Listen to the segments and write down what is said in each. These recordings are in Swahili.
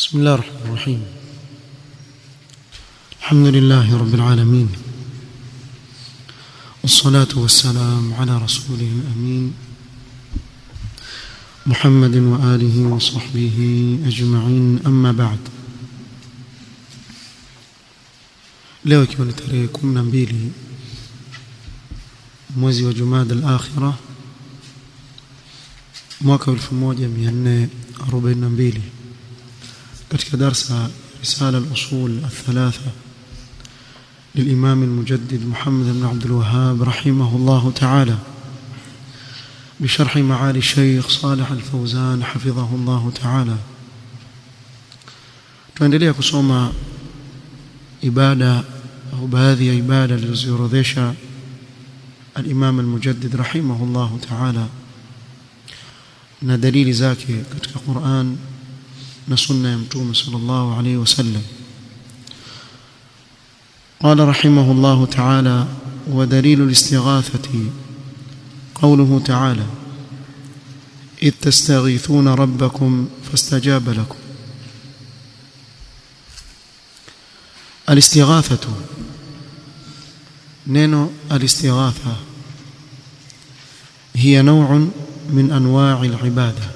بسم الله الرحمن الرحيم الحمد لله رب العالمين والصلاة والسلام على رسوله الأمين محمد وآله وصحبه أجمعين أما بعد leo ikiwa ni tarehe 12 mwezi wa Jumada al-Akhirah mwaka 1442 katika darsa risala al-usul al-thalatha للإمام المجدد محمد بن عبد الوهاب رحمه الله تعالى بشرح معالي الشيخ صالح الفوزان حفظه الله تعالى tuendelea kusoma ibada au baadhi ya ibada alizoziorodhesha al-Imam al-Mujaddid rahimahullah ta'ala na dalili zake katika Qur'an na sunna ya Mtume sallallahu alayhi wasallam قال رحمه الله تعالى ودليل الاستغاثة قوله تعالى إذ تستغيثون ربكم فاستجاب لكم الاستغاثة نينو الاستغاثة هي نوع من أنواع العبادة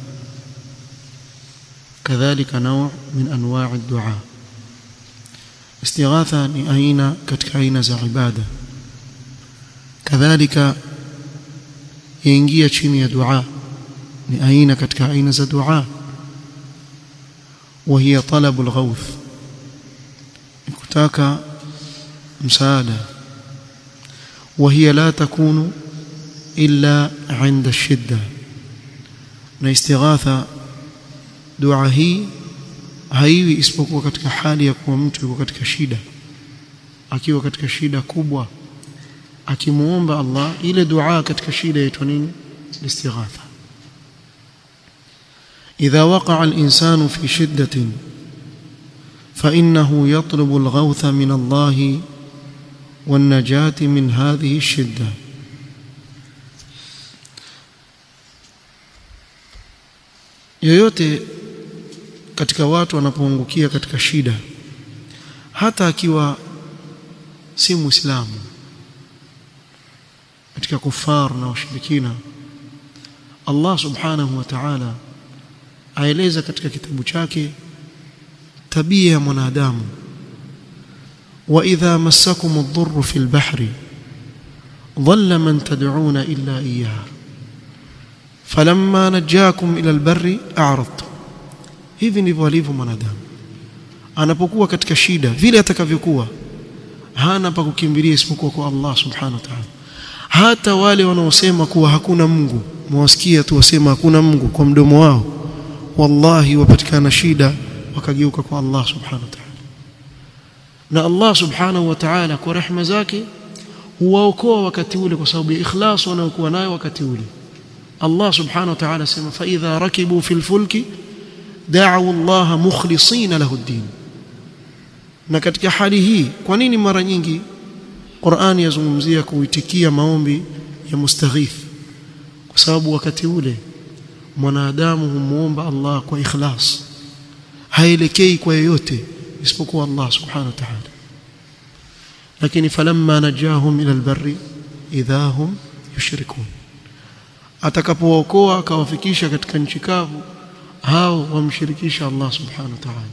كذلك نوع من أنواع الدعاء استغاثة ni aina katika aina za ibada kadhalika yaingia chini ya dua ni aina katika aina za dua وهي طلب الغوث kutaka msaada وهي لا تكون إلا عند الشدة na istighatha dua hii haiwi isipokuwa katika hali ya kuwa mtu yuko katika shida akiwa katika shida kubwa akimuomba Allah ile dua katika shida yaitwa nini istighatha idha waqa'a al-insanu fi shiddatin فإنه يطلب الغوث من الله والنجاة من هذه الشدة yoyote katika watu wanapoangukia katika shida hata akiwa si muislamu katika kufar na washirikina Allah subhanahu wa ta'ala aeleza katika kitabu chake tabia ya mwanadamu wa idha massakum ad-durru fil bahri dhalla man tad'una illa iyyah falamma najakum ila al-barri a'radtum hivi ndivyo alivyo mwanadamu anapokuwa katika shida vile atakavyokuwa hana pa kukimbilia isipokuwa kwa Allah subhanahu wa ta'ala hata wale wanaosema kuwa hakuna Mungu mwasikia tu wasema hakuna Mungu kwa mdomo wao wallahi wapatikana shida wakageuka kwa Allah subhanahu wa ta'ala na Allah subhanahu wa ta'ala kwa rehema zake huwaokoa wakati ule kwa sababu ya ikhlas wanayokuwa nayo wakati ule Allah subhanahu wa ta'ala sema fa idha rakibu fil fulki da'u Allah mukhlisina lahu ad-din na katika hali hii kwa nini mara nyingi Qur'ani yazungumzia kuitikia maombi ya mustaghith kwa sababu wakati ule mwanadamu humuomba Allah kwa ikhlas haelekei kwa yoyote isipokuwa Allah subhanahu wa ta'ala lakini falamma najahum ila albarri idha hum yushrikun atakapookoa akawafikisha katika nchi kavu hao wamshirikisha Allah subhanahu wa ta'ala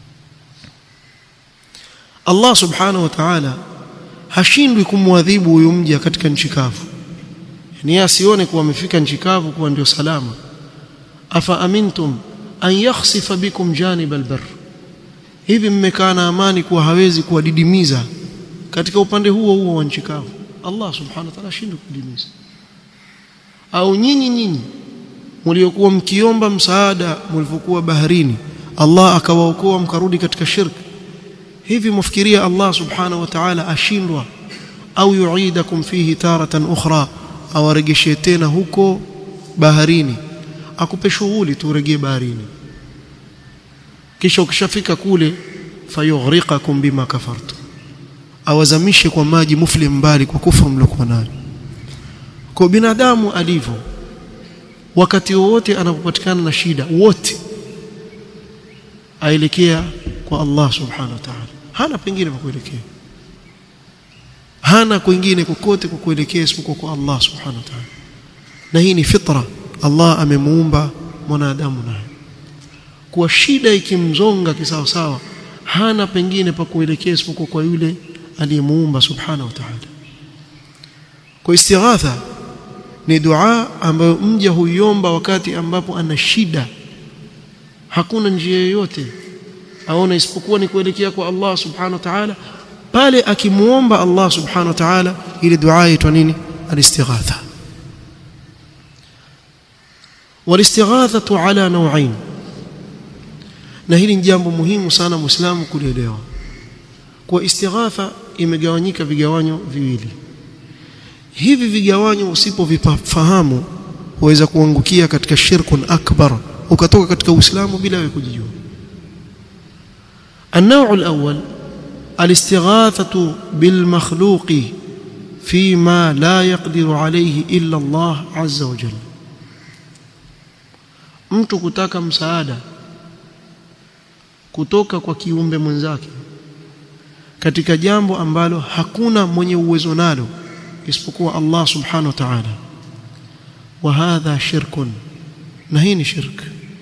Allah subhanahu wa ta'ala hashindwi kumwadhibu huyu mja katika nchi kavu yani asione kuwa amefika nchi kavu kuwa ndio salama afa amintum an yakhsifa bikum janib albar hivi mmekaa na amani kuwa hawezi kuwadidimiza katika upande huo huo wa nchi kavu Allah subhanahu wa ta'ala hashindwi kudidimiza au nyinyi nyinyi mliokuwa mkiomba msaada mlipokuwa baharini Allah akawaokoa mkarudi katika shirki hivi mfikiria Allah subhanahu wa ta'ala ashindwa au yuidakum fihi taratan ukhra au aregeshe tena huko baharini akupe shughuli tu urejee baharini kisha ukishafika kule fayughriqakum bima kafartu awazamishe kwa maji mufli mbali kwa kufuru mliokuwa nayo kwa binadamu alivyo wakati wowote anapopatikana na shida wote aelekea kwa Allah subhanahu wa ta'ala hana pengine pa kuelekea hana kwingine kokote kwa kuelekea isipokuwa kwa Allah subhanahu wa ta'ala na hii ni fitra Allah amemuumba mwanadamu naye kwa shida ikimzonga kisawa sawa hana pengine pa kuelekea isipokuwa kwa yule aliyemuumba subhanahu wa ta'ala kwa istighatha ni dua ambayo mja huiomba wakati ambapo ana shida hakuna njia yoyote aona isipokuwa ni kuelekea kwa Allah subhanahu wa ta'ala pale akimuomba Allah subhanahu wa ta'ala ile dua inaitwa nini al-istighatha wal-istighathatu ala naw'ain na hili ni jambo muhimu sana muislamu kulielewa kwa istighatha imegawanyika vigawanyo viwili hivi vigawanyo usipovifahamu waweza kuangukia katika shirkun akbar ukatoka katika uislamu bila wewe kujijua النوع الأول الاستغاثة بالمخلوق فيما لا يقدر عليه إلا الله عز وجل mtu kutaka msaada kutoka kwa kiumbe mwenzake katika jambo ambalo hakuna mwenye uwezo nalo isipokuwa Allah subhanahu wa ta'ala wa hadha shirkun na hii ni shirk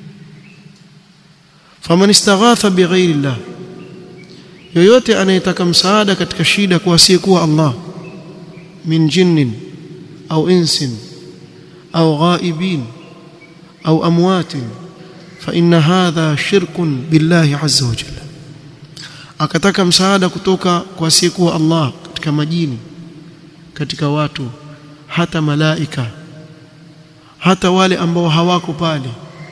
faman istaghatha bighairi Allah yoyote anayetaka msaada katika shida kwa asiyekuwa Allah min jinnin au insin au ghaibin au amwatin fa inna hadha shirkun billahi azza wa jalla akataka msaada kutoka kwa asiyekuwa Allah katika majini katika watu hata malaika hata wale ambao hawako pale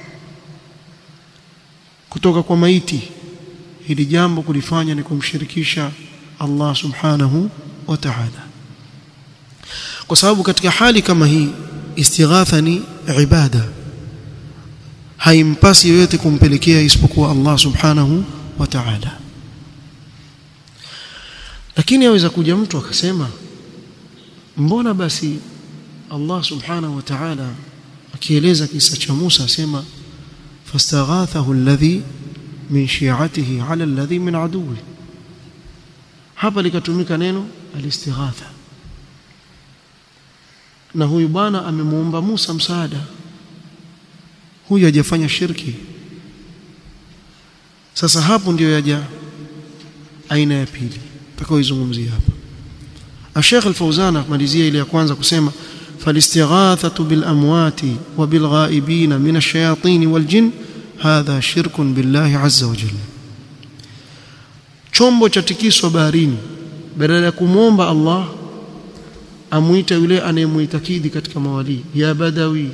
kutoka kwa maiti hili jambo kulifanya ni kumshirikisha Allah subhanahu wa ta'ala kwa sababu katika hali kama hii istighatha ni ibada haimpasi yoyote kumpelekea isipokuwa Allah subhanahu wa ta'ala lakini aweza kuja mtu akasema mbona basi Allah subhanahu wa ta'ala akieleza kisa cha Musa asema fastaghathahu alladhi min shi'atihi ala alladhi min aduwi hapa likatumika neno alistighatha na huyu bwana amemuomba Musa msaada huyu hajafanya shirki sasa hapo ndio yaja aina ya pili tutakaoizungumzia hapa Sheikh Al-Fauzan akamalizia ile ya kwanza kusema فالاستغاثة بالأموات وبالغائبين من الشياطين والجن هذا شرك بالله عز وجل chombo cha tikiswa baharini badala ya kumwomba Allah amuita yule anayemuitakidi katika mawali ya badawi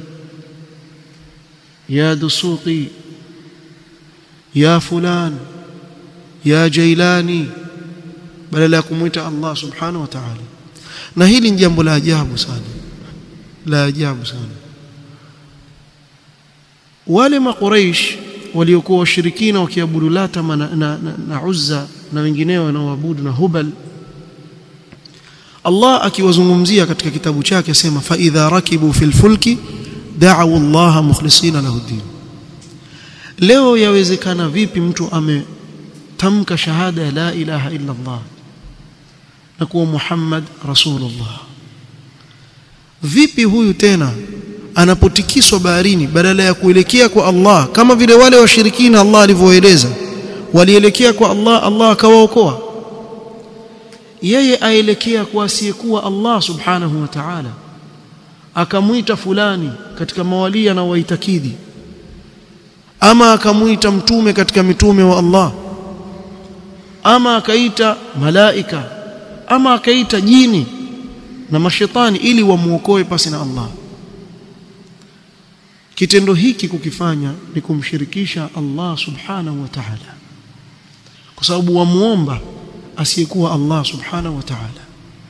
ya dusuqi ya fulan ya jailani badala ya kumuita Allah subhanahu wa ta'ala na hili ni jambo la ajabu sana la ajabu sana wale makuraish waliokuwa washirikina wakiabudu lata na, na, na, na uzza na wengineo wanaoabudu na hubal Allah akiwazungumzia katika kitabu chake asema fa idha rakibu fil fulki da'u Allah mukhlisina lahu din leo yawezekana vipi mtu ametamka shahada ya la ilaha illa Allah na kuwa Muhammad rasulullah vipi huyu tena anapotikiswa baharini badala ya kuelekea kwa Allah kama vile wale washirikina Allah alivyoeleza walielekea kwa Allah Allah akawaokoa yeye aelekea kwa asiyekuwa Allah subhanahu wa ta'ala akamwita fulani katika mawalia na waitakidi ama akamwita mtume katika mitume wa Allah ama akaita malaika ama akaita jini na mashetani ili wamuokoe pasi na Allah kitendo hiki kukifanya ni kumshirikisha Allah subhanahu wa ta'ala kwa sababu wamuomba asiyekuwa Allah subhanahu wa ta'ala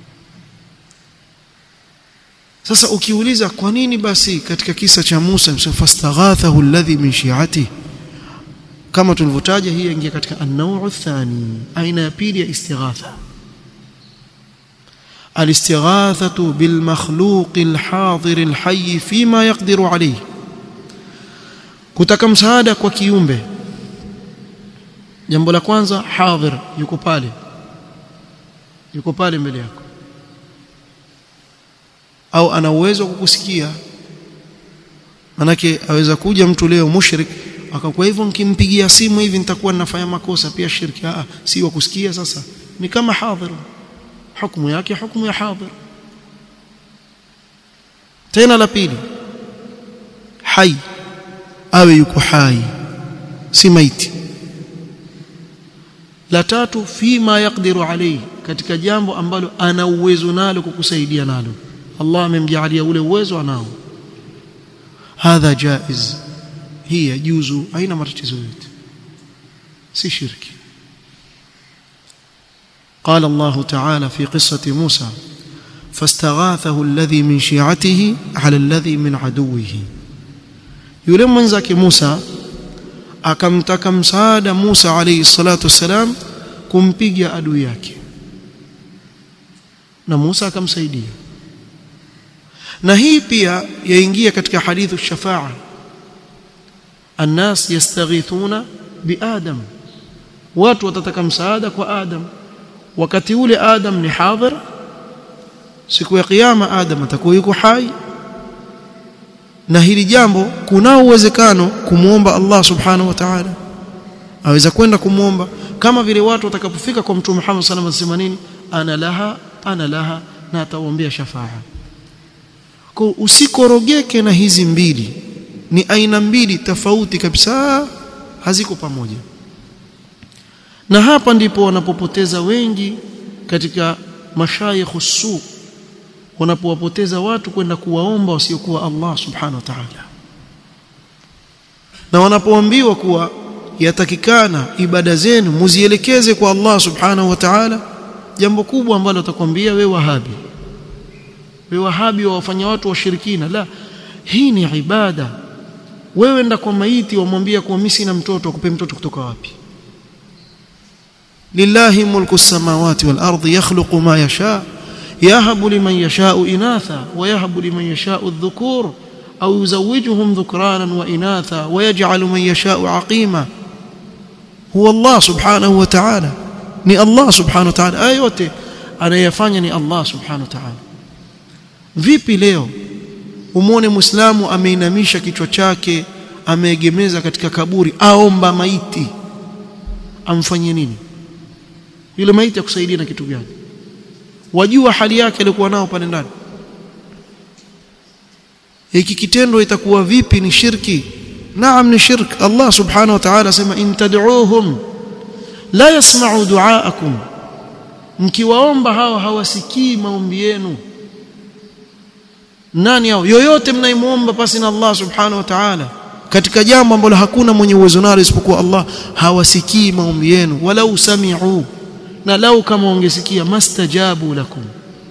sasa ukiuliza kwa nini basi katika kisa cha Musa fastaghathahu alladhi min shi'ati kama tulivyotaja hii ingia katika an-naw'u athani aina ya pili ya istighatha الاستغاثة بالمخلوق الحاضر الحي فيما يقدر عليه kutaka msaada kwa kiumbe jambo la kwanza hadhir yuko pale yuko pale mbele yako au ana uwezo wa kukusikia manake aweza kuja mtu leo mushrik akakuwa hivyo nikimpigia simu hivi nitakuwa ninafanya makosa pia shirki ah si wa kusikia sasa ni kama hadhir hukumu yake hukumu ya hadhir tena la pili hai awe yuko hai si maiti la tatu fima yaqdiru alayhi katika jambo ambalo ana uwezo nalo kukusaidia nalo Allah amemjalia ule uwezo anao hadha jaiz hii yajuzu haina matatizo yote si shirki قال الله تعالى في قصة موسى فاستغاثه الذي من شيعته على الذي من عدوه yule mwenzake Musa akamtaka msaada Musa alayhi salatu wassalam kumpiga adui yake na Musa akamsaidia na hii pia yaingia katika hadithu shafaa الناس يستغيثون بآدم watu watataka msaada kwa Adam wakati ule Adam ni hadhir siku ya kiyama Adam atakuwa yuko hai na hili jambo kuna uwezekano kumuomba Allah subhanahu wa ta'ala aweza kwenda kumuomba kama vile watu watakapofika kwa mtume Muhammad sallallahu alaihi wasallam nini ana laha ana laha na ataombea shafaa kwa usikorogeke na hizi mbili ni aina mbili tofauti kabisa haziko pamoja na hapa ndipo wanapopoteza wengi katika mashayikh su wanapowapoteza watu kwenda kuwaomba wasiokuwa Allah subhanahu wa ta'ala na wanapoambiwa kuwa yatakikana ibada zenu muzielekeze kwa Allah subhanahu wa ta'ala jambo kubwa ambalo atakwambia we wahabi we wahabi wawafanya watu washirikina la hii ni ibada wewe enda kwa maiti wamwambia kuwa mimi sina mtoto akupe mtoto kutoka wapi lillahi mulku samawati wal ardi yakhluqu ma yasha yahabu liman yasha'u inatha wa yahabu liman yasha'u adh-dhukur au yuzawwijuhum dhukranan wa inatha wa yaj'alu man yasha'u aqima huwa Allah subhanahu wa ta'ala ni Allah subhanahu wa ta'ala aya yote anayefanya ni Allah subhanahu wa ta'ala vipi leo umwone muislamu ameinamisha kichwa chake ameegemeza katika kaburi aomba maiti amfanyie nini yule maiti akusaidia na kitu gani wajua hali yake alikuwa nao pale ndani hiki kitendo itakuwa vipi ni shirki naam ni shirk Allah subhanahu wa ta'ala sema in tad'uuhum la yasma'u du'aakum mkiwaomba hawa hawasikii maombi yenu nani hao yoyote mnaimuomba pasi na Allah subhanahu wa ta'ala katika jambo ambalo hakuna mwenye uwezo nalo isipokuwa Allah hawasikii maombi yenu walau sami'u na lau kama wangesikia mastajabu lakum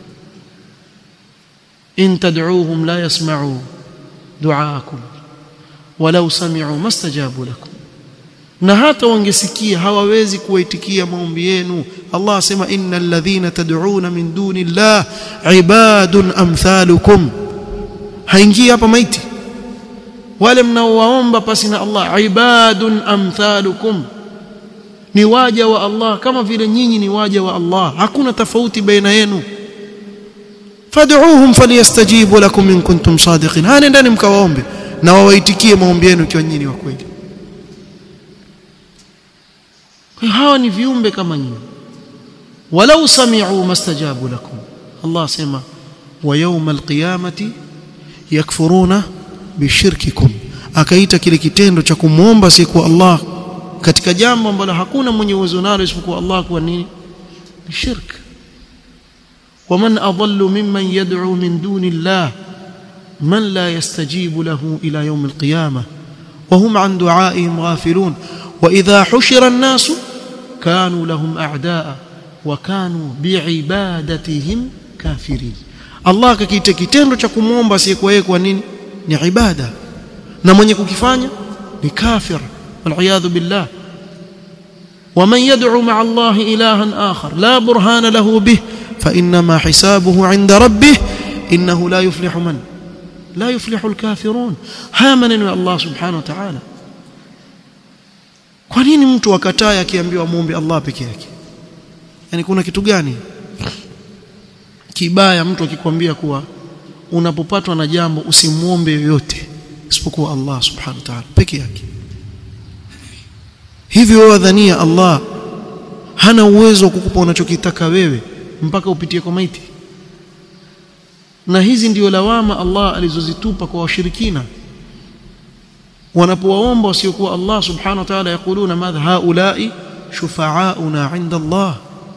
in tad'uuhum la yasma'u du'aakum walau sami'u mastajabu lakum na hata wangesikia hawawezi kuwaitikia maombi yenu Allah asema innal ladhina tad'una min duni llah ibadun amthalukum haingii hapa maiti wale mnaowaomba pasi na Allah ibadun amthalukum ni waja wa Allah kama vile nyinyi ni waja wa Allah hakuna tofauti baina yenu fad'uuhum falyastajibu lakum in kuntum sadiqin hana ndani mkawaombe na wawaitikie maombi yenu ikiwa nyinyi wa kweli hawa ni viumbe kama nyinyi walau sami'u mastajabu lakum Allah sema wa yawma alqiyamati yakfuruna bishirkikum akaita kile kitendo cha kumwomba siku Allah katika jambo ambalo hakuna mwenye uwezo nalo isipokuwa Allah kwa nini shirk ومن أضل ممن يدعو من دون الله من لا يستجيب له إلى يوم القيامة وهم عن دعائهم غافلون وإذا حشر الناس كانوا لهم أعداء وكانوا بعبادتهم كافرين Allah kakiita kitendo cha kumwomba asiyekuwa yeye kwa nini ni ibada na mwenye kukifanya ni kafir waliyadhu billah ومن يدعو مع الله إلها آخر لا برهان له به فإنما حسابه عند ربه إنه لا يفلح من لا يفلح الكافرون هامن الله سبحانه وتعالى kwa nini mtu akataa akiambiwa muombe Allah peke yake yani kuna kitu gani kibaya mtu akikwambia kuwa unapopatwa na jambo usimuombe yoyote isipokuwa Allah subhanahu wa ta'ala peke yake hivyo wadhania Allah hana uwezo wa kukupa unachokitaka wewe mpaka upitie kwa maiti na hizi ndio lawama Allah alizozitupa kwa washirikina wanapowaomba wasiokuwa Allah subhanahu wa ta'ala yakuluna madha haulai shufa'auna 'inda Allah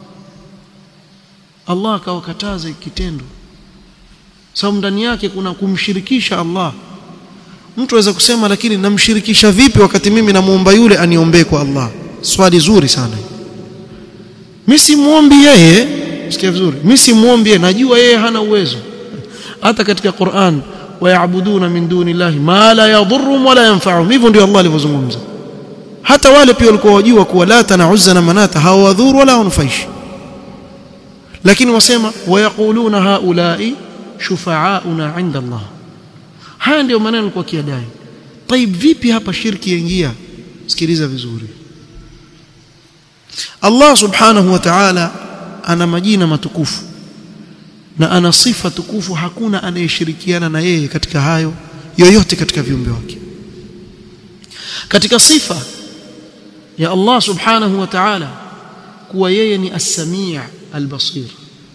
Allah akawakataza kitendo sababu ndani yake kuna kumshirikisha Allah mtu aweza kusema lakini namshirikisha vipi wakati mimi namuomba yule aniombee kwa Allah swali zuri sana mimi simuombi yeye sikia vizuri mimi simuombi yeye najua yeye hana uwezo hata katika Qur'an wayabuduna min duni llahi ma la yadhurrum wala yanfa'uhum hivyo ndio Allah alivyozungumza hata wale pia walikuwa wajua kuwa lata na uzza na manata hawadhuru wala wanufaishi lakini wasema wayaquluna haulai shufa'auna 'inda Allah haya ndio maneno kwa kiadai طيب vipi hapa shirki yaingia sikiliza vizuri Allah subhanahu wa ta'ala ana majina matukufu na ana sifa tukufu hakuna anayeshirikiana na yeye katika hayo yoyote katika viumbe wake katika sifa ya Allah subhanahu wa ta'ala kuwa yeye ni as-sami' al-basir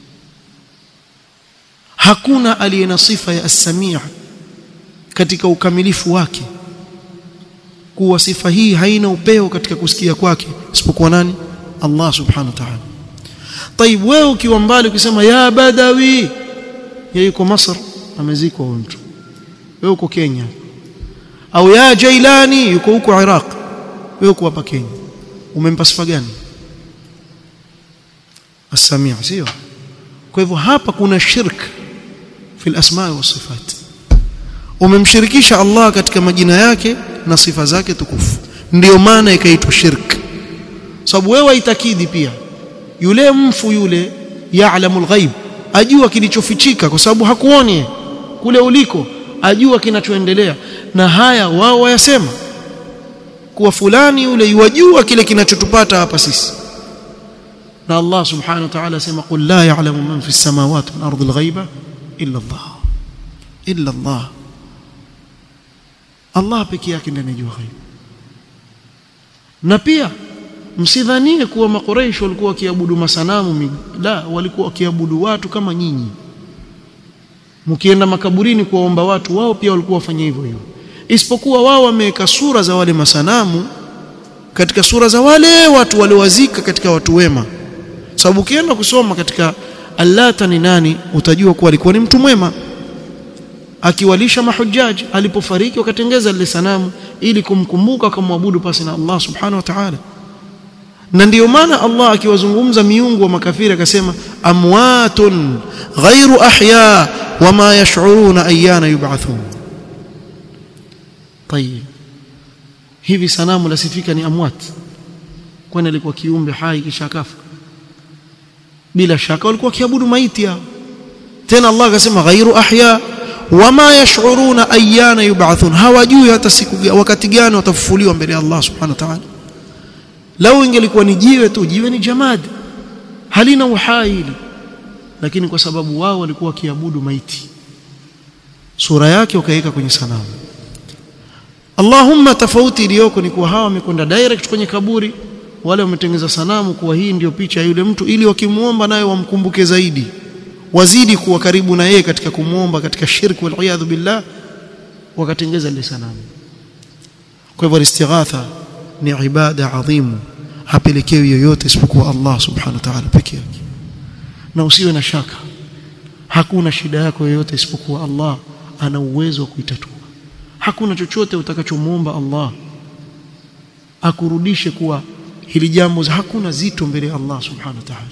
hakuna aliye na sifa ya as-sami' katika ukamilifu wake kuwa sifa hii haina upeo katika kusikia kwake isipokuwa nani Allah subhanahu wa ta'ala طيب wewe ukiwa mbali ukisema ya badawi yeye yuko Masr amezikwa huyo mtu wewe uko Kenya au ya Jailani yuko huko Iraq wewe uko hapa Kenya umempa sifa gani as-sami' sio kwa hivyo hapa kuna shirk fi al-asma' wa sifat umemshirikisha Allah katika majina yake na sifa zake tukufu ndio maana ikaitwa shirk sababu wewe itakidi pia yule mfu yule ya'lamul ghaib ajua kilichofichika kwa sababu hakuoni kule uliko ajua kinachoendelea na haya wao wayasema kuwa fulani yule yajua kile kinachotupata hapa sisi na Allah subhanahu wa ta'ala sema qul la ya'lamu man fi samawati wal ardi al-ghaiba illa Allah illa Allah Allah pekee yake ndiye anajua ghaib na pia msidhanie kuwa makoreish walikuwa wakiabudu masanamu la walikuwa wakiabudu watu kama nyinyi mkienda makaburini kuwaomba watu wao pia walikuwa wafanya hivyo hivyo isipokuwa wao wameweka sura za wale masanamu katika sura za wale watu waliowazika katika watu wema sababu ukienda kusoma katika allata ni nani utajua kuwa alikuwa ni mtu mwema akiwalisha mahujaji alipofariki wakatengeza lile sanamu ili kumkumbuka kumwabudu pasi na Allah subhanahu wa ta'ala na ndiyo maana Allah akiwazungumza miungu wa makafiri akasema amwatun ghairu ahya wama yash'uruna ayyana yub'athun tayib hivi sanamu lasifika ni amwat kwani alikuwa kiumbe hai kisha kafa bila shaka walikuwa kiabudu maiti hao tena Allah akasema ghairu ahya wama yash'uruna ayyana yub'athun hawajui hata siku wakati gani watafufuliwa mbele ya Allah subhanahu wa ta'ala lau ingelikuwa ni jiwe tu jiwe ni jamad halina uhai hili lakini kwa sababu wao walikuwa wakiabudu maiti sura yake wakaweka kwenye sanamu Allahumma tofauti iliyoko ni kuwa hawa wamekwenda direct kwenye kaburi wale wametengeza sanamu kuwa hii ndiyo picha ya yule mtu ili wakimuomba naye wamkumbuke zaidi wazidi kuwa karibu na yeye katika kumuomba katika shirki wal iyadhu billah wakatengeza ile sanamu kwa hivyo istighatha ni ibada adhimu hapelekewi yoyote isipokuwa Allah subhanahu wa ta'ala peke yake na usiwe na shaka hakuna shida yako yoyote isipokuwa Allah ana uwezo wa kuitatua hakuna chochote utakachomuomba Allah akurudishe kuwa hili jambo hakuna zito mbele ya Allah subhanahu wa ta'ala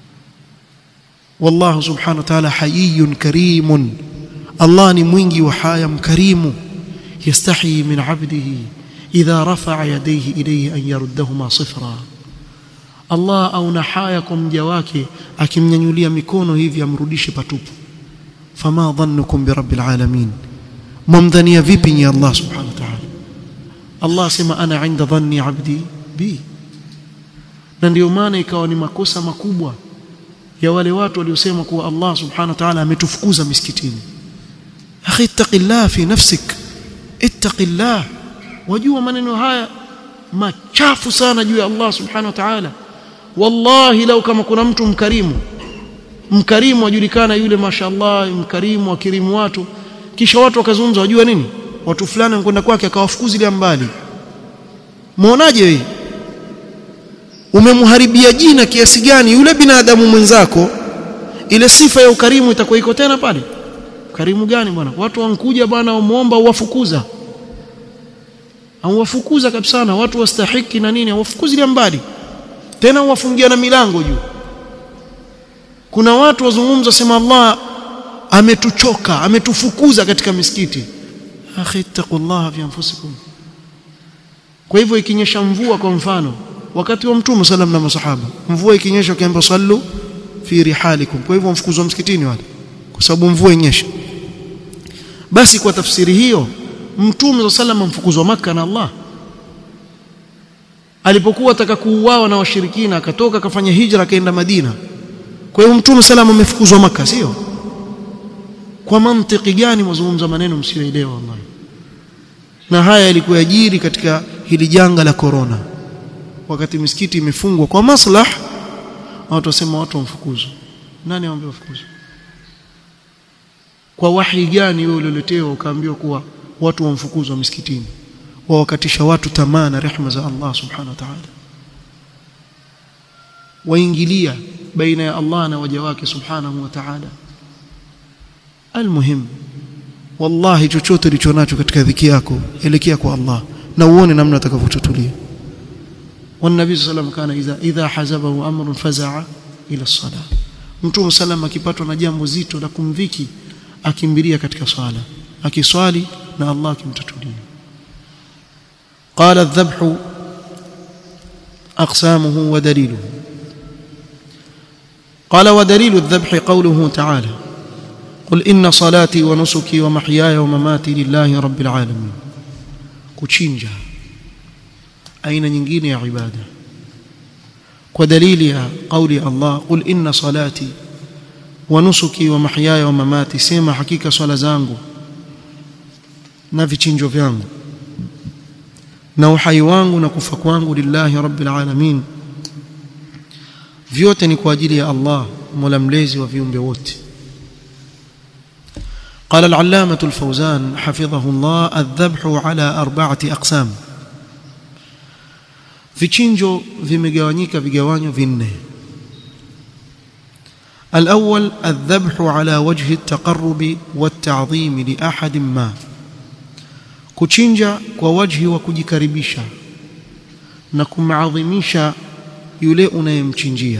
والله سبحانه وتعالى حيي كريم الله ni mwingi wa haya mkarimu yastahi min 'abdihi idha rafa'a yadayhi ilayhi an yaruddahuma sifra Allah auna haya kwa mja wake akimnyanyulia mikono hivi amrudishe patupu fama dhannukum bi rabbil alamin mumdhania vipi ni Allah subhanahu wa ta'ala Allah sema ana 'inda dhanni 'abdi rabbi na ndio maana ikawa ni makosa makubwa ya wale watu waliosema kuwa Allah subhanahu wa ta'ala ametufukuza misikitini akhi ittaqillah fi nafsik ittaqillah wajua maneno haya machafu sana juu ya Allah subhanahu wa ta'ala wallahi lau kama kuna mtu mkarimu mkarimu ajulikana yule mashallah mkarimu akirimu watu kisha watu wakazungumza wajua nini watu fulani wanakwenda kwake akawafukuzilia mbali muonaje wewe umemharibia jina kiasi gani yule binadamu mwenzako ile sifa ya ukarimu itakuwa iko tena pale karimu gani bwana watu wankuja bwana wamuomba uwafukuza au wafukuza kabisa na watu wastahiki na nini wafukuzilia mbali tena wafungia na milango juu kuna watu wazungumza sema Allah ametuchoka ametufukuza katika misikiti akhi taqullaha fi anfusikum kwa hivyo ikinyesha mvua kwa mfano wakati wa mtume sallam na masahaba mvua ikinyesha kaamba sallu fi rihalikum kwa hivyo mfukuzwa msikitini wale kwa sababu mvua inyesha basi kwa tafsiri hiyo mtume sallam mfukuzwa maka na Allah alipokuwa ataka kuuawa na washirikina akatoka akafanya hijra akaenda Madina kwa hiyo mtume sallam amefukuzwa maka sio kwa mantiki gani mwazungumza maneno msioelewa wallahi na haya yalikuwa yajiri katika hili janga la corona wakati misikiti imefungwa kwa maslah watu wasema watu wamfukuzwe nani awaambia wafukuzwe kwa wahi gani wewe ulioletewa ukaambiwa kuwa watu wamfukuzwa misikitini wawakatisha watu tamaa na rehema za Allah subhanahu wa ta'ala waingilia baina ya Allah na waja wake subhanahu wa ta'ala almuhim wallahi chochote ulicho nacho katika dhiki yako elekea kwa Allah na uone namna utakavyotutulia والنبي صلى الله عليه وسلم كان إذا إذا حزبه أمر فزع إلى الصلاة mtume sallam akipatwa na jambo zito la kumdhiki akimbilia katika swala akiswali na Allah akimtatulia قال الذبح أقسامه ودليله قال ودليل الذبح قوله تعالى قل إن صلاتي ونسكي ومحياي ومماتي لله رب العالمين kuchinja aina nyingine ya ibada kwa dalili ya kauli Allah qul inna salati wa nusuki wa mahyaya wa mamati sema hakika swala zangu na vichinjo vyangu na uhai wangu na kufa kwangu lillahi rabbil alamin vyote ni kwa ajili ya Allah mola mlezi wa viumbe wote قال العلامة الفوزان حفظه الله الذبح على أربعة أقسام vichinjo vimegawanyika vigawanyo vinne الأول الذبح على وجه التقرب والتعظيم لأحد ما kuchinja kwa wajhi wa kujikaribisha na kumadhimisha yule unayemchinjia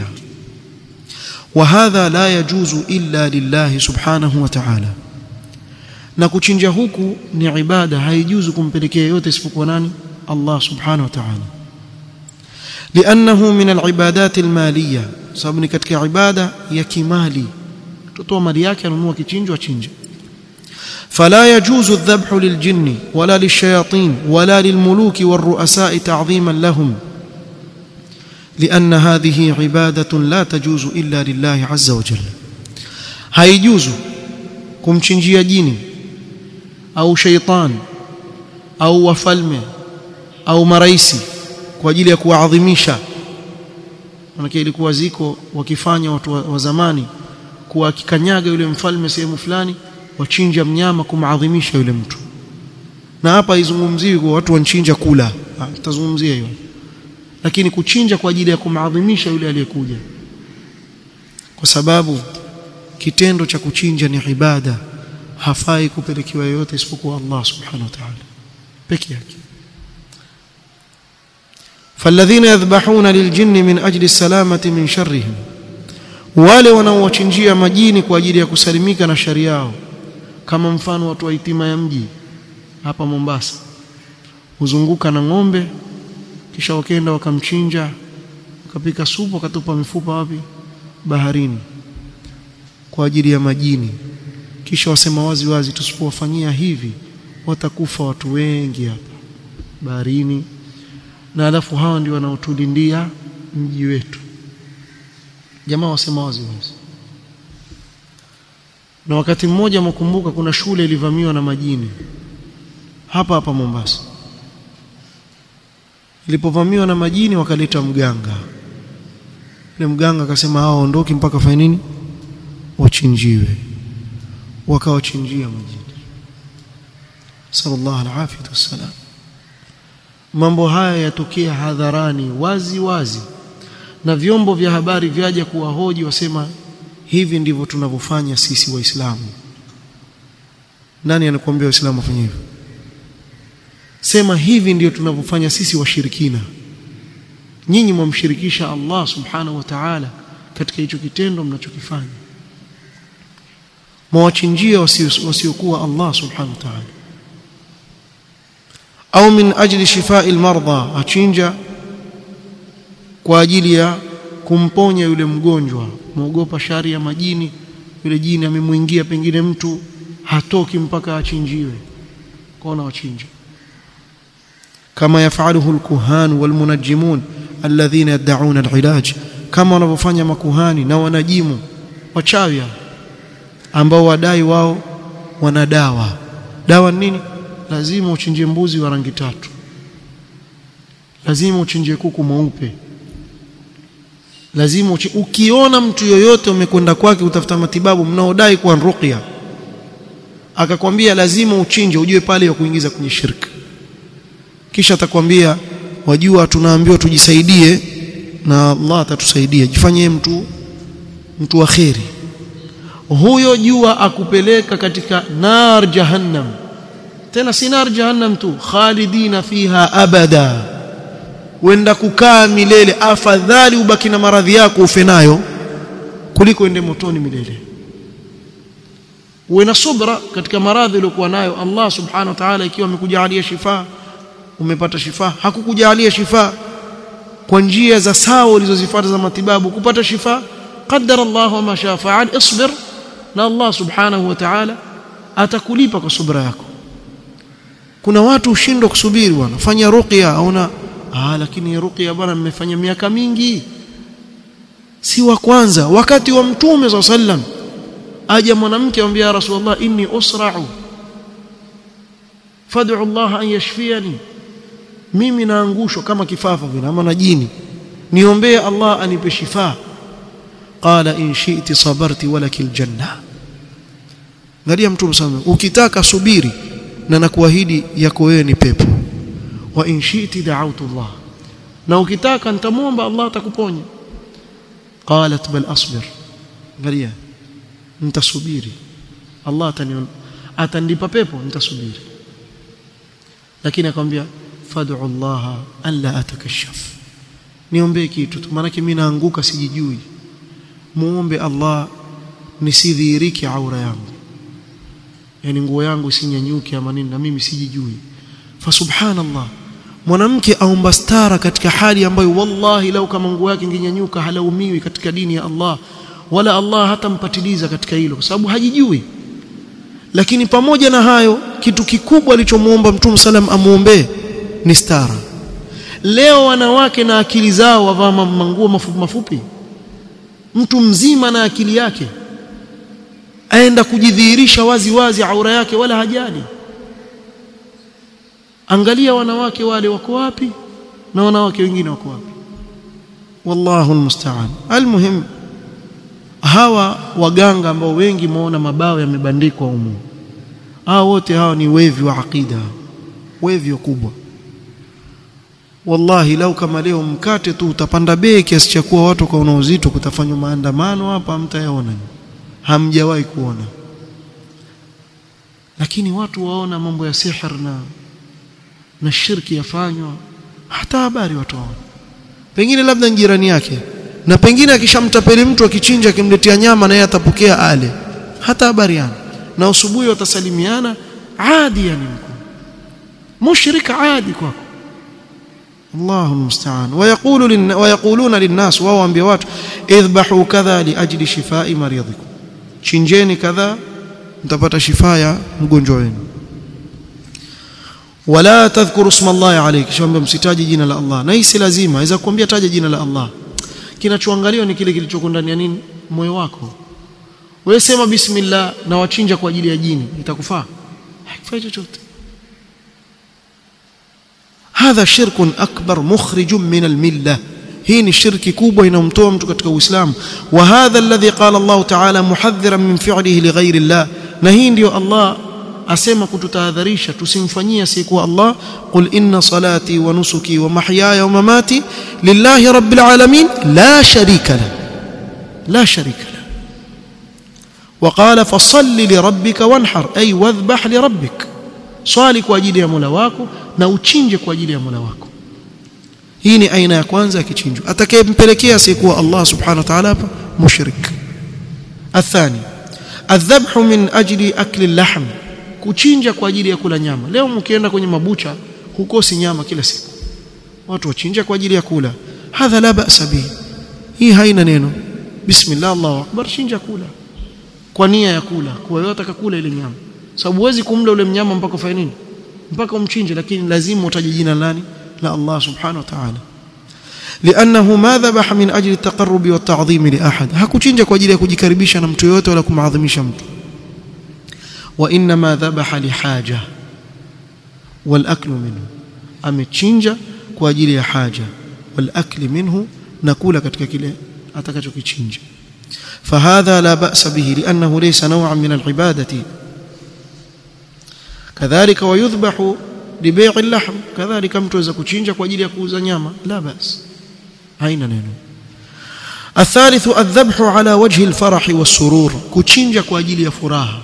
وهذا لا يجوز إلا لله سبحانه وتعالى na kuchinja huku ni ibada haijuzu kumpelekea yote isipokuwa nani Allah subhanahu wa ta'ala لأنه من العبادات المالية sababu ni katika ibada ya kimali tutoa mali yake anunua kichinjo achinje فلا يجوز الذبح للجن ولا للشياطين ولا للملوك والرؤساء تعظيما لهم لأن هذه عبادة لا تجوز إلا لله عز وجل هيجوز kumchinjia jini au sheitan au wafalme au maraisi kwa ajili ya kuwaadhimisha manake ilikuwa ziko wakifanya watu wa, wa zamani kuwa akikanyaga yule mfalme sehemu fulani wachinja mnyama kumadhimisha yule mtu na hapa haizungumziwi kwa watu wanchinja kula tutazungumzia hiyo lakini kuchinja kwa ajili ya kumadhimisha yule aliyekuja kwa sababu kitendo cha kuchinja ni ibada hafai kupelekewa yoyote isipokuwa Allah subhanahu wa ta'ala peke yake فالذين يذبحون للجن من أجل السلامة من شرهم wale wanaowachinjia majini kwa ajili ya kusalimika na shari yao kama mfano watu wa itima ya mji hapa Mombasa huzunguka na ng'ombe kisha wakenda wakamchinja wakapika supu wakatupa mifupa wapi baharini kwa ajili ya majini kisha wasema wazi wazi tusipowafanyia hivi watakufa watu wengi hapa baharini na alafu hawa ndio wanaotulindia mji wetu jamaa wasema wazi wazi na wakati mmoja mkumbuka kuna shule ilivamiwa na majini hapa hapa Mombasa ilipovamiwa na majini wakaleta mganga yule mganga akasema hao ondoki mpaka fanye nini wachinjiwe wakawachinjia majini sallallahu alaihi wasallam mambo haya yatokea hadharani wazi wazi na vyombo vya habari vyaja kuwahoji wasema hivi ndivyo tunavyofanya sisi waislamu nani anakuambia waislamu wafanye hivyo sema hivi ndio tunavyofanya sisi washirikina nyinyi mwamshirikisha Allah subhanahu wa ta'ala katika hicho kitendo mnachokifanya mwachinjia wasiokuwa Allah subhanahu wa ta'ala au min ajli shifai almarda achinja kwa ajili ya kumponya yule mgonjwa muogopa shari ya majini yule jini amemwingia pengine mtu hatoki mpaka achinjiwe kwaona wachinja kama yafaluhu alkuhan walmunajjimun alladhina yad'un alilaj kama wanavyofanya makuhani na wanajimu wachawi ambao wadai wao wana dawa dawa nini lazima uchinje mbuzi wa rangi tatu lazima uchinje kuku mweupe lazima uchi... ukiona mtu yoyote umekwenda kwake utafuta matibabu mnaodai kuwa ruqya akakwambia lazima uchinje ujue pale ya kuingiza kwenye shirki kisha atakwambia wajua tunaambiwa tujisaidie na Allah atatusaidia jifanyie mtu mtu wa kheri huyo jua akupeleka katika nar jahannam tena si nar jahannam tu khalidina fiha abada wenda kukaa milele afadhali ubaki na maradhi yako ufe nayo kuliko ende motoni milele uwe na subra katika maradhi uliokuwa nayo Allah subhanahu wa ta'ala ikiwa amekujalia shifa umepata shifa hakukujalia shifa kwa njia za sawa ulizozifuata za matibabu kupata shifa qaddara Allah wa ma shaa fa'al isbir na Allah subhanahu wa ta'ala atakulipa kwa subra yako kuna watu ushindwa kusubiri wanafanya ruqya au na ah lakini ruqya bwana mmefanya miaka mingi si wa kwanza wakati wa mtume za sallam aja mwanamke amwambia ya rasulullah inni usra'u fad'u Allah an yashfiyani mimi naangushwa kama kifafa vile ama na jini niombee Allah anipe shifa qala in shi'ti sabarti walakil janna ngalia mtume sana ukitaka subiri na nakuahidi yako wewe ni pepo wa in shi'ti da'awtu Allah na ukitaka nitamwomba Allah atakuponya qalat bal asbir ngalia nitasubiri Allah atanion atanipa pepo nitasubiri lakini akamwambia fad'u Allah an la atakashaf niombe kitu tu maana mimi naanguka sijijui muombe Allah nisidhihirike aura yangu yani nguo yangu isinyanyuke ama nini na mimi sijijui fa subhanallah mwanamke aomba stara katika hali ambayo wallahi lau kama nguo yake ingenyanyuka halaumiwi katika dini ya Allah wala Allah hatampatiliza katika hilo kwa sababu hajijui lakini pamoja na hayo kitu kikubwa alichomuomba Mtume salam amuombee ni stara leo wanawake na akili zao wavaa manguo mafupi mafupi mtu mzima na akili yake aenda kujidhihirisha wazi wazi aura yake wala hajali angalia wanawake wale wako wapi na wanawake wengine wako wapi wallahu almusta'an almuhim hawa waganga ambao wengi muona mabao yamebandikwa humu hawa wote hawa ni wevi wa akida wevi kubwa wallahi lau kama leo mkate tu utapanda bei kiasi cha kuwa watu kwa uzito kutafanywa maandamano hapa mtayaona hamjawahi kuona lakini watu waona mambo ya sihir na na shirki yafanywa hata habari watu waona pengine labda jirani yake na pengine akishamtapeli mtu akichinja akimletea nyama na yeye atapokea ale hata habari yana na usubuhi watasalimiana adi yani mkuu mushrika adi kwako الله المستعان ويقول لن ويقولون للناس وهو انبياء watu idhbahu kadha liajli shifai maridhikum chinjeni kadha mtapata shifa ya mgonjwa wenu wala tadhkuru isma Allah alayhi shamba msitaji jina la Allah na hii si lazima aweza kukwambia taja jina la Allah kinachoangaliwa ni kile kilichoko ndani ya nini moyo wako wewe sema bismillah na wachinja kwa ajili ya jini itakufaa haifai chochote hadha shirkun akbar mukhrijun min almillah hii ni shirki kubwa inamtoa mtu katika uislamu wa hadha alladhi qala Allah ta'ala muhadhiran min fi'lihi lighairi Allah na hii ndio Allah asema kututahadharisha tusimfanyie asiyekuwa Allah qul inna salati wa nusuki wa mahyaya wa mamati lillahi rabbil alamin la sharika la la sharika la وقال فصل لربك وانحر أي واذبح لربك swali kwa ajili ya Mola wako na uchinje kwa ajili ya Mola wako hii ni aina ya kwanza ya kichinjo atakayempelekea asiyekuwa Allah subhanahu wa ta'ala hapa mushrik athani adhabhu min ajli akli lahm kuchinja kwa ajili ya kula nyama leo mkienda kwenye mabucha hukosi nyama kila siku watu wachinja kwa ajili ya kula hadha la ba'sa bi hii haina neno bismillah Allahu akbar chinja kula kwa nia ya kula kwa hiyo atakakula ile nyama sababu huwezi kumla ule mnyama mpaka ufanye nini mpaka umchinje lakini lazima utaje jina nani la Allah subhanahu wa ta'ala لانه ما ذبح من اجل التقرب والتعظيم لاحد hakuchinja kwa ajili ya kujikaribisha na mtu yote wala kumadhimisha mtu وانما ذبح لحاجه والاكل منه amechinja kwa ajili ya haja والأكل منه nakula katika kile atakachokichinja فهذا لا بأس به لأنه ليس نوعا من العبادة كذلك ويذبح لبيع اللحم كذلك mtu aweza kuchinja kwa ajili ya kuuza nyama la bas haina neno الثالث الذبح على وجه الفرح والسرور kuchinja kwa ajili ya furaha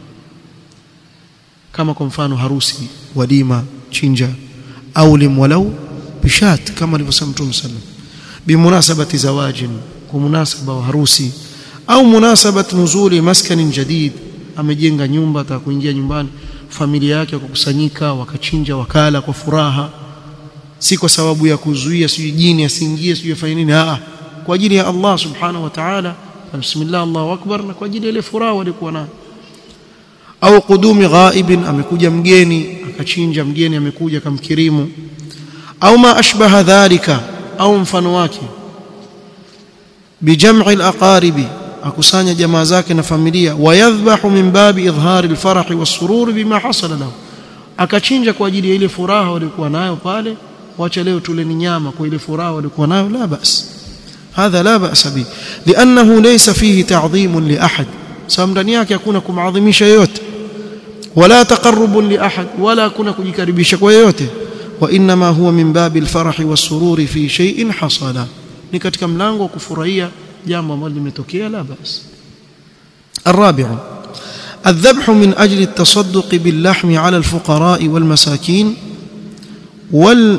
kama kwa mfano harusi walima chinja au limwalau bishat kama alivyosema Mtume sallam bimunasabati zawajin kwa munasaba wa harusi au munasabat nuzuli maskanin jadid amejenga nyumba ataka kuingia nyumbani familia yake wakakusanyika wakachinja wakala kwa furaha si kwa sababu ya kuzuia sijui jini asiingie sijui afanye nini a kwa ajili ya Allah subhanahu wa ta'ala bismillah Allahu akbar na kwa ajili ya ile furaha walikuwa nayo au kudumi ghaibin amekuja mgeni akachinja mgeni amekuja kamkirimu au ma ashbaha dhalika au mfano wake bijam'i al-aqaribi akusanya jamaa zake na familia wayadhbahu min babi idhhari al-farah was-surur bima hasala lahu akachinja kwa ajili ya ile furaha walikuwa nayo pale wacha leo tuleni nyama kwa ile furaha walikuwa nayo la bas hadha la bas bi li'annahu laysa fihi ta'dhim li ahad sababu ndani yake hakuna kumadhimisha yote wala taqarrub li ahad wala kuna kujikaribisha kwa yote wa inma huwa min babi al-farah was-surur fi shay'in hasala ni katika mlango wa kufurahia jambo ambalo limetokea la bas الرابع الذبح من أجل التصدق باللحم على الفقراء والمساكين وال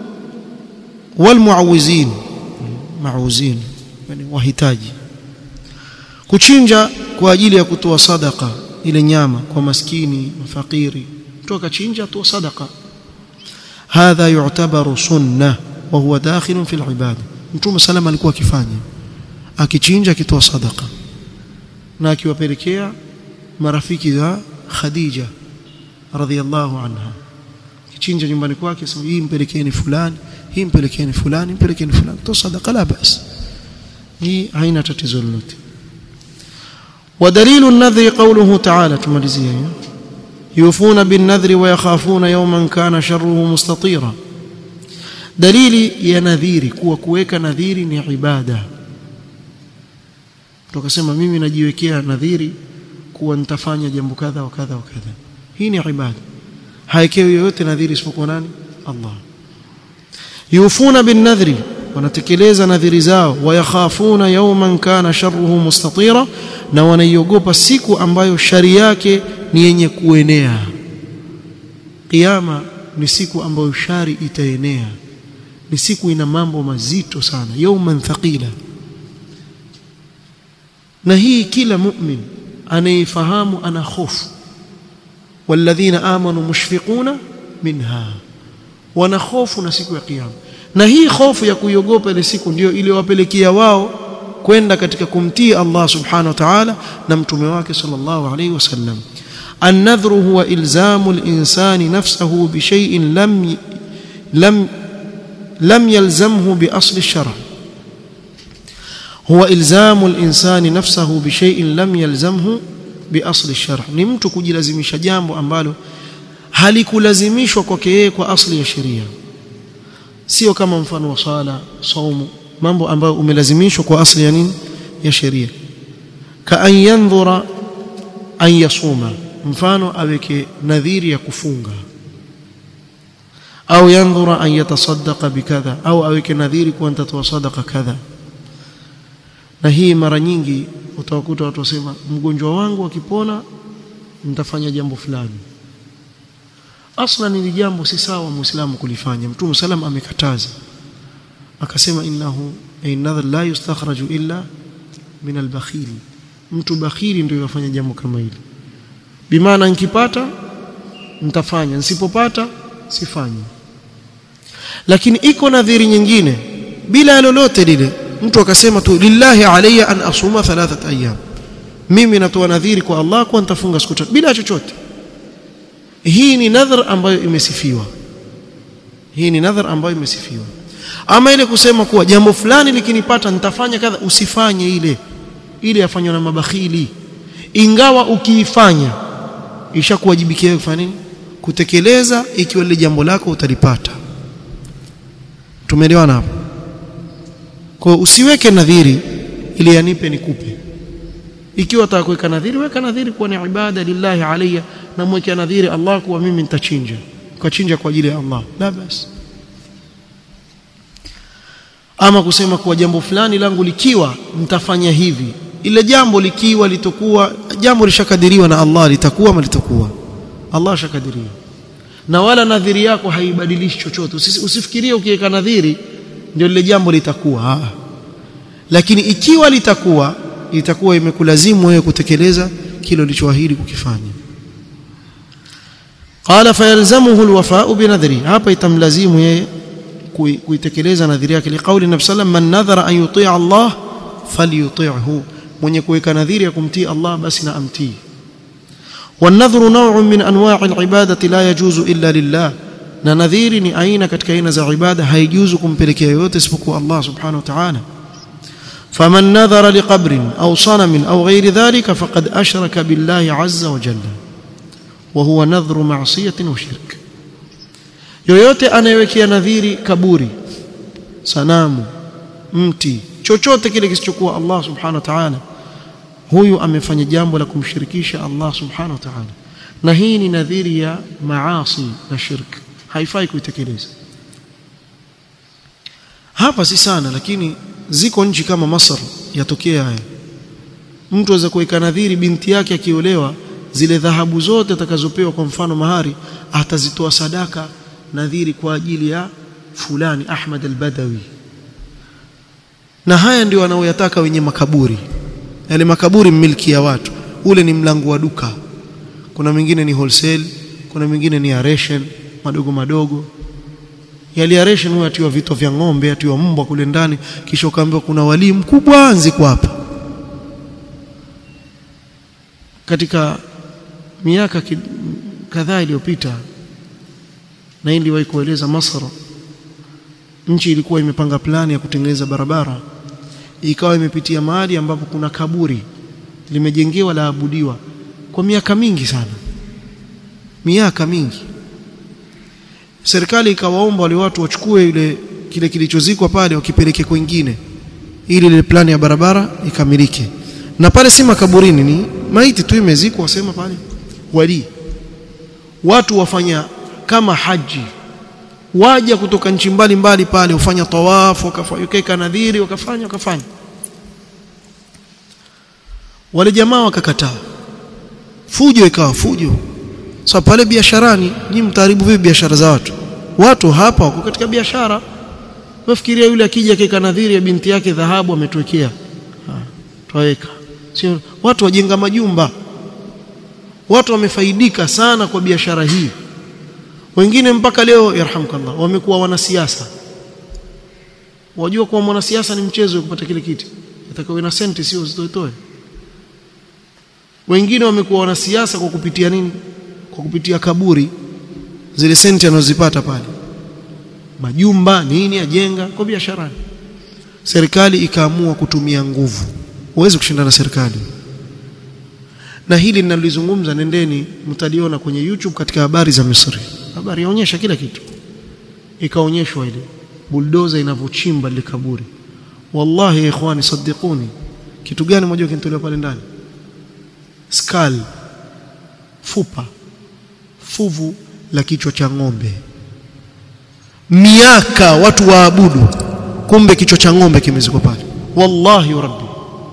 والمعوزين معوزين يعني wahitaji kuchinja kwa ajili ya kutoa sadaka ile nyama kwa maskini mafakiri mtu akachinja atoa sadaka hadha yu'tabaru sunnah wa huwa dakhil fi al-ibada mtume salama alikuwa akifanya akichinja akitoa sadaka na akiwapelekea marafiki za Khadija radhiallahu anha kichinja nyumbani kwake sema hii mpelekeni fulani hii mpelekeni fulani mpelekeni fulani toa sadaka la bas hii haina tatizo lolote ودليل النذر قوله تعالى تمalizia يوفون بالنذر ويخافون يوما كان شره مستطيرا dalili ya nadhiri kuwa kuweka nadhiri ni ibada tukasema mimi najiwekea nadhiri kuwa nitafanya jambo kadha wa kadha wa kadha hii ni ibada haikewi yoyote nadhiri isipokuwa nani Allah yufuna bin nadhri wanatekeleza nadhiri zao wayakhafuna yawman kana sharruhu mustatira na wanaiogopa siku ambayo shari yake ni yenye kuenea kiyama ni siku ambayo shari itaenea ni siku ina mambo mazito sana yawman thaqila na hii kila mu'min anayefahamu ana hofu walladhina amanu mushfiquna minha wana hofu na siku ya kiyama na hii hofu ya kuiogopa ile siku ndio iliyowapelekea wao kwenda katika kumtii Allah subhanahu wa ta'ala na mtume wake sallallahu alayhi wasallam النذر هو إلزام الإنسان نفسه بشيء لم لم لم يلزمه بأصل الشرع هو إلزام الإنسان نفسه بشيء لم يلزمه بأصل الشرع ni mtu kujilazimisha jambo ambalo halikulazimishwa kwake yeye kwa asli ya sheria sio kama mfano wa sala saumu mambo ambayo umelazimishwa kwa asli ya nini ya sheria ka an yandhura an yasuma mfano aweke nadhiri ya kufunga au yandhura an yatasaddaqa bikadha au aweke nadhiri kuwa nitatoa sadaqa kadha na hii mara nyingi utawakuta watu wasema mgonjwa wangu akipona nitafanya jambo fulani aslan ni jambo si sawa muislamu kulifanya mtume salam amekataza akasema innahu inadha la yustakhraju illa min albakhil mtu bakhili ndio yafanya jambo kama hili bimaana nikipata nitafanya nisipopata sifanyi lakini iko nadhiri nyingine bila lolote lile mtu akasema tu lillahi alayya an asuma thalathat ayyam mimi natoa nadhiri kwa Allah kwa nitafunga siku tatu bila chochote hii ni nadhar ambayo imesifiwa hii ni nadhar ambayo imesifiwa ama ile kusema kuwa jambo fulani likinipata nitafanya kadha usifanye ile ile yafanywa na mabakhili ingawa ukiifanya ishakuwajibikia kufanya nini kutekeleza ikiwa lile jambo lako utalipata tumeelewana hapo kwa usiweke nadhiri ili yanipe nikupe ikiwa unataka kuweka nadhiri weka nadhiri kuwa ni ibada lillahi alayya na mweke nadhiri Allah kuwa mimi nitachinja ukachinja kwa ajili ya Allah la basi ama kusema kuwa jambo fulani langu likiwa mtafanya hivi ile jambo likiwa litokuwa jambo lishakadiriwa na Allah litakuwa ama litakuwa Allah shakadiria na wala nadhiri yako haibadilishi chochote usifikirie ukiweka nadhiri ndio lile jambo litakuwa Aa. lakini ikiwa litakuwa itakuwa imekulazimu wewe kutekeleza kile ulichoahidi kukifanya qala fayalzamuhu alwafa'u binadhri hapa itamlazimu yeye kuitekeleza nadhiri yake liqauli nabii sallam man nadhara an yuti' Allah falyuti'hu mwenye kuweka nadhiri ya kumtii Allah basi na amtii والنذر نوع من انواع العباده لا يجوز الا لله na nadhiri ni aina katika aina za ibada haijuzu kumpelekea yote isipokuwa Allah subhanahu wa ta'ala faman nadhara liqabrin aw sanamin aw ghairi dhalika faqad ashraka billahi azza wa jalla wa huwa nadhru ma'siyatin wa shirk yoyote anayewekea nadhiri kaburi sanamu mti chochote kile kisichokuwa Allah subhanahu wa ta'ala huyu amefanya jambo la kumshirikisha Allah subhanahu wa ta'ala na hii ni nadhiri ya maasi na shirk haifai kuitekeleza hapa si sana lakini ziko nchi kama Masar yatokea haya mtu aweza kuweka nadhiri binti yake akiolewa zile dhahabu zote atakazopewa kwa mfano mahari atazitoa sadaka nadhiri kwa ajili ya fulani Ahmad al-Badawi na haya ndio wanaoyataka wenye makaburi yale makaburi milki ya watu ule ni mlango wa duka kuna mwingine ni wholesale kuna mwingine ni aration madogo madogo yale aration huwa atiwa vito vya ng'ombe atiwa mbwa kule ndani kisha ukaambiwa kuna walii mkubwa anzi kwa hapa katika miaka kadhaa iliyopita na hii niliwahi kueleza Masr nchi ilikuwa imepanga plani ya kutengeneza barabara ikawa imepitia mahali ambapo kuna kaburi limejengewa la abudiwa kwa miaka mingi sana miaka mingi serikali ikawaomba wale watu wachukue ile kile kilichozikwa pale wakipeleke kwingine ili ile plani ya barabara ikamilike na pale si makaburini ni maiti tu imezikwa wasema pale wali watu wafanya kama haji waja kutoka nchi mbalimbali pale ufanya tawafu wakafanya nadhiri wakafanya wakafanya wale jamaa wakakataa fujo ikawa fujo sasa pale biasharani nyinyi mtaharibu vipi biashara za watu watu hapa wako katika biashara wafikiria yule akija keka nadhiri ya binti yake dhahabu ametuwekea twaweka sio watu wajenga majumba watu wamefaidika sana kwa biashara hii wengine mpaka leo yarhamkallah wamekuwa wanasiasa wajua kuwa mwanasiasa ni mchezo kupata kile kiti atakawe na senti sio uzitoe wengine wamekuwa wanasiasa kwa kupitia nini kwa kupitia kaburi zile senti anazozipata pale majumba nini ajenga kwa biasharani serikali ikaamua kutumia nguvu huwezi kushindana na serikali na hili ninalizungumza nendeni mtaliona kwenye YouTube katika habari za Misri habari yaonyesha kila kitu ikaonyeshwa ile buldoza inavyochimba ile kaburi wallahi ikhwani saddiquni kitu gani moja kinatolewa pale ndani skull fupa fuvu la kichwa cha ng'ombe miaka watu waabudu kumbe kichwa cha ng'ombe kimezikwa pale wallahi rabbi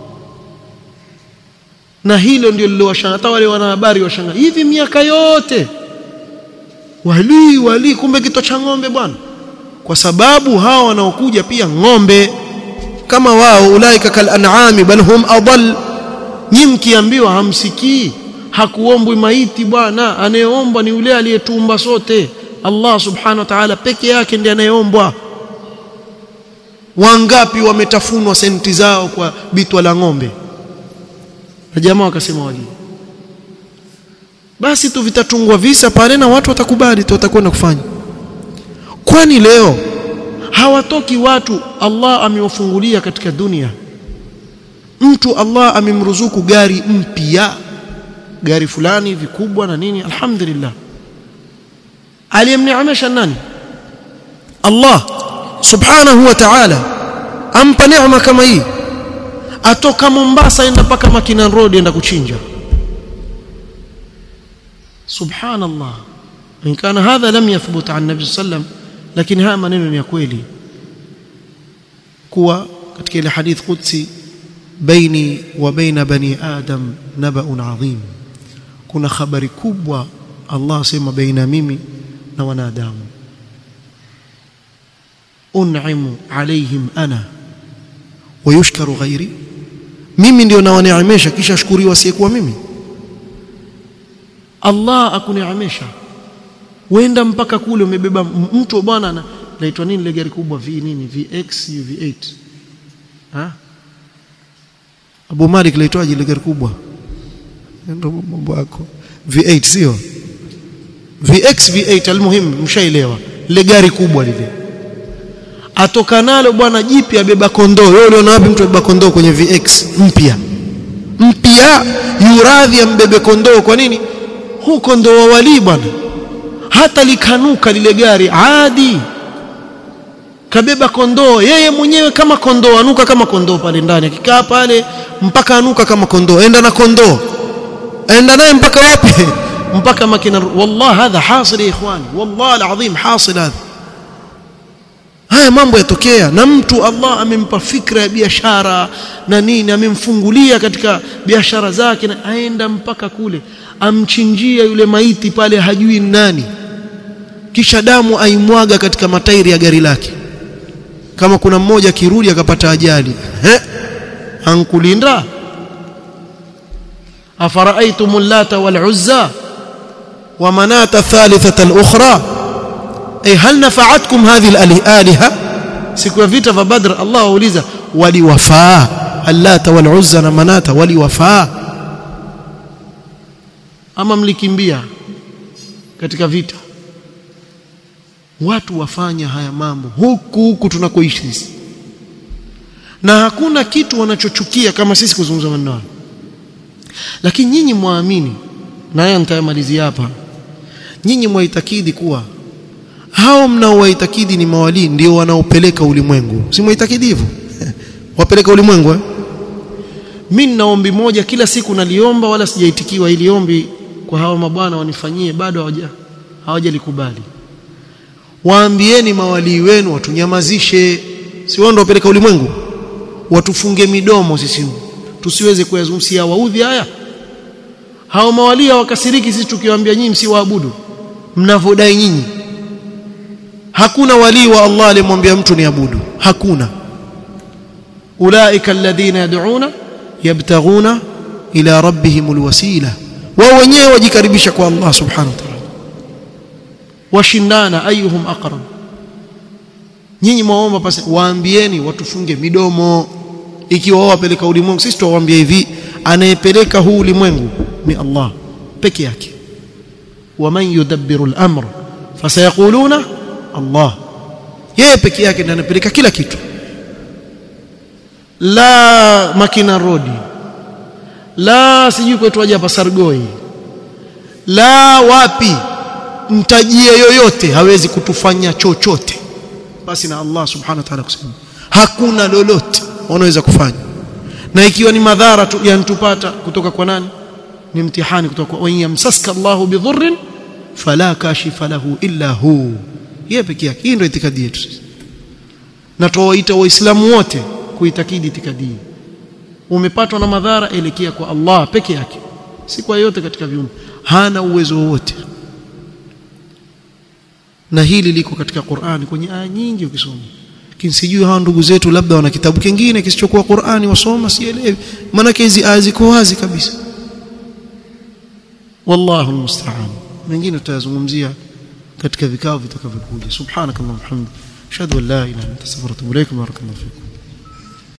na hilo ndio lilowashanga hata wale wanahabari washanga hivi miaka yote wali wali kumbe kichwa cha ng'ombe bwana kwa sababu hawa wanaokuja pia ng'ombe kama wao ulaika kal an'ami bal hum adall nyi mkiambiwa hamsikii hakuombwi maiti bwana anayeombwa ni yule aliyetumba sote Allah subhanahu wa ta'ala peke yake ndiye anayeombwa wangapi wametafunwa senti zao kwa bitwa la ng'ombe na jamaa wakasema wali basi tu vitatungwa visa pale na watu watakubali tu watakwenda kufanya kwani leo hawatoki watu Allah amewafungulia katika dunia mtu Allah amemruzuku gari mpya gari fulani vikubwa na nini alhamdulillah aliyemneemesha nani Allah subhanahu wa ta'ala ampa neema kama hii atoka Mombasa enda paka Makinan Road enda kuchinja subhanallah in kana hadha lam yathbut an nabi sallam lakini haya maneno ni ya kweli kuwa katika ile hadith qudsi baini wa baina bani adam nabaun adhim kuna habari kubwa Allah sema baina mimi na wanadamu un'imu alaihim ana wayushkaru ghairi mimi ndio nawaneemesha kisha shukuriwa asiyekuwa mimi Allah akuneemesha wenda mpaka kule umebeba mtu bwana naitwa nini ile gari kubwa v nini VX V8 ha Abu Malik laitwaje ile gari kubwa ndio mambo yako V8 sio VX V8 almuhim mshaelewa ile gari kubwa lile atoka nalo bwana jipya abeba kondoo wewe uliona wapi mtu abeba kondoo kwenye VX mpya mpya yuradhi ambebe kondoo kwa nini huu kondoo wa wali bwana hata likanuka lile gari adi kabeba kondoo yeye mwenyewe kama kondoo anuka kama kondoo pale ndani akikaa pale mpaka anuka kama kondoo enda na kondoo enda naye mpaka wapi mpaka makina wallah hadha hasil ikhwani wallah alazim hasil hadha haya mambo yatokea na mtu Allah amempa fikra ya biashara na nini amemfungulia katika biashara zake na aenda mpaka kule amchinjia yule maiti pale hajui nani kisha damu aimwaga katika matairi ya gari lake kama kuna mmoja kirudi akapata ajali he ankulinda afara'aytum allata wal uzza wa manata thalithata al-ukhra ay hal nafa'atkum hadhihi al-aliha siku ya vita vya badr Allah auliza waliwafaa allata wal uzza na manata waliwafaa ama mlikimbia katika vita watu wafanya haya mambo huku huku tunakoishi sisi na hakuna kitu wanachochukia kama sisi kuzungumza maneno hayo lakini nyinyi muamini na haya nitayamalizia hapa nyinyi mwaitakidi kuwa hao mnaowaitakidi ni mawalii ndio wanaopeleka ulimwengu si mwaitakidi hivyo wapeleka ulimwengu eh? mimi nina ombi moja kila siku naliomba wala sijaitikiwa ili ombi kwa hawa mabwana wanifanyie bado hawaja hawajalikubali waambieni mawalii wenu watunyamazishe si wao ndio wapeleka ulimwengu watufunge midomo sisi tusiweze kuyazungumzia waudhi haya hao mawalii wakasiriki sisi tukiwaambia nyinyi msiwaabudu mnavodai nyinyi hakuna walii wa Allah aliyemwambia mtu ni abudu hakuna ulaika alladhina yad'una yabtaghuna ila rabbihim alwasila wao wenyewe wajikaribisha kwa Allah subhanahu wa ta'ala washindana ayuhum aqrab nyinyi mwaomba pasi waambieni watufunge midomo ikiwa wao wapeleka ulimwengu sisi tuwaambia hivi anayepeleka huu ulimwengu ni Allah peke yake waman yudabbiru al-amr fasayaquluna Allah yeye peke yake ndiye anapeleka kila kitu la makina rodi la sijui kwetu aje hapa Sargoi la wapi mtajie yoyote hawezi kutufanya chochote basi na Allah subhanahu wa ta'ala kusema hakuna lolote wanaweza kufanya na ikiwa ni madhara tu yanatupata kutoka kwa nani ni mtihani kutoka kwa yamsaska Allahu bidhurrin fala kashifa lahu illa hu yeye pekee yake hii ndio itikadi yetu na tuwaita waislamu wote kuitakidi itikadi hii umepatwa na madhara elekea kwa Allah peke yake si kwa yote katika viumbe hana uwezo wowote na hili liko katika Qur'ani kwenye aya nyingi ukisoma lakini sijui hawa ndugu zetu labda wana kitabu kingine kisichokuwa Qur'ani wasoma sielewi maana hizi aya ziko wazi kabisa wallahu almusta'an mengine tutayazungumzia katika vikao vitakavyokuja subhanakallahumma hamdika ashhadu an la ilaha illa anta astaghfiruka wa atubu ilaik barakallahu fikum